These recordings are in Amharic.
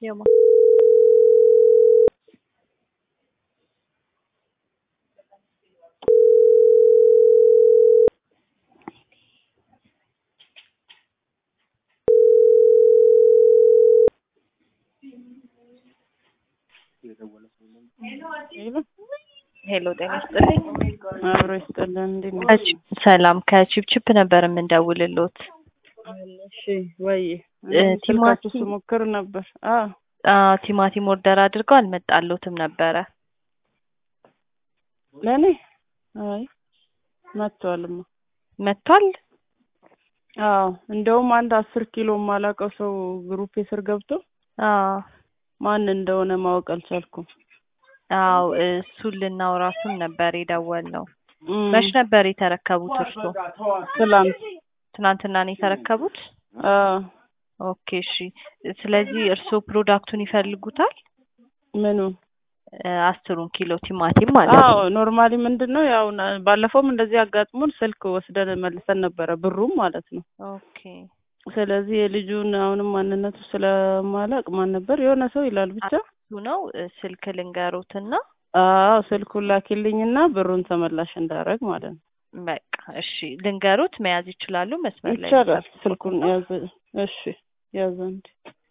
የማ ሄሎ ጤና ይስጥልኝ። አብሮ ይስጥልን። እንዴት ነሽ? ከቺ- ሰላም ከቺፕቺፕ ነበር የምንደውልሎት። እሺ ወይ እ ስልካችሁ ቲማቲም ስሞክር ነበር። አ አ ቲማቲም ኦርደር አድርገው አልመጣሎትም ነበረ። ለኔ አይ መጥቷልማ። መጥቷል። አዎ እንደውም አንድ አስር ኪሎ የማላውቀው ሰው ግሩፕ ስር ገብቶ አ ማን እንደሆነ ማወቅ አልቻልኩም። አው እሱን ልናወራቱን ነበር የደወልነው። እም፣ መች ነበር የተረከቡት እርሶ? ትላንት ትናንትና ነው የተረከቡት? አ ኦኬ እሺ። ስለዚህ እርሶ ፕሮዳክቱን ይፈልጉታል? ምኑን? እ አስሩን ኪሎ ቲማቲም ማለት ነው። አዎ ኖርማሊ ምንድን ነው ያው ና- ባለፈውም እንደዚህ አጋጥሞን ስልክ ወስደን መልሰን ነበረ ብሩም ማለት ነው። ኦኬ ስለዚህ የልጁን አሁንም ማንነቱ ስለማላቅ ማን ነበር የሆነ ሰው ይላል ብቻ እሱ ነው እ ስልክ ልንገሩትና አዎ ስልኩን ላኪልኝና ብሩን ተመላሽ እንዳረግ ማለት ነው። በቃ እሺ ልንገሩት መያዝ ይችላሉ። መስመር ላይ ይቻላል። ይጠብቁ። ስልኩን ያዘ። እሺ ያዘ። እንዲ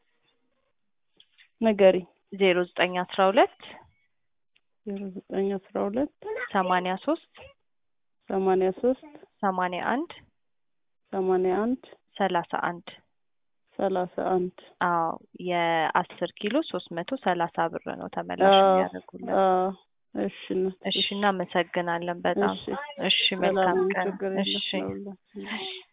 ንገሪ። ዜሮ ዘጠኝ አስራ ሁለት ዜሮ ዘጠኝ አስራ ሁለት ሰማንያ ሶስት ሰማንያ ሶስት ሰማንያ አንድ ሰማንያ አንድ ሰላሳ አንድ ሰላሳ አንድ አዎ የአስር ኪሎ ሶስት መቶ ሰላሳ ብር ነው ተመላሽ አዎ፣ የሚያደርጉልን። አዎ። እሺ እናት፣ እሺ እናመሰግናለን በጣም እሺ እሺ ሰላም መልካም ሁኑ፣ ቀን ችግር የለም እሺ ለሁላችንም።